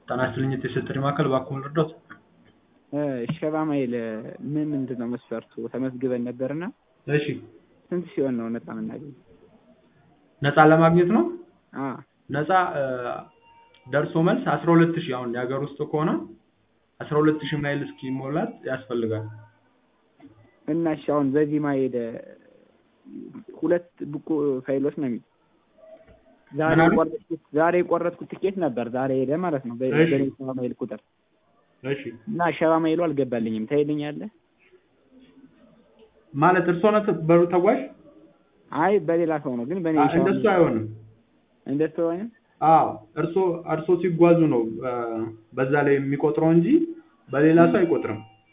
ጤና ይስጥልኝ የቴሌ ማዕከል እባክዎን ልርዳዎት? ሸባ ማይል ምን ምንድን ነው መስፈርቱ? ተመዝግበን ነበርና እሺ ስንት ሲሆን ነው ነፃ የምናገኘው? ነፃ ለማግኘት ነው? አዎ ነፃ ደርሶ መልስ አስራ ሁለት ሺህ አሁን የሀገር ውስጥ ከሆነ አስራ ሁለት ሺህ ማይል እስኪሞላት ያስፈልጋል። እና እሺ አሁን በዚህ ማይል ሁለት ብቁ ፋይሎች ነው የሚል ዛሬ ምን አሉ? የቆረጥኩት ዛሬ የቆረጥኩት ትኬት ነበር ዛሬ ሄደ ማለት ነው በ- እሺ። በኔ ሸባ ማይል ቁጥር እሺ እና ሸባ ማይሉ አልገባልኝም ታይልኛለህ? ማለት እርስዎ ነት በሩ ተጓዥ? አይ በሌላ ሰው ነው ግን በኔ አ- ሸባ እንደሱ ማይል አይሆንም። እንደሱ አይሆንም? አዎ እርስዎ እርስዎ ሲጓዙ ነው አ፣ በዛ ላይ የሚቆጥረው እንጂ በሌላ ሰው አይቆጥርም።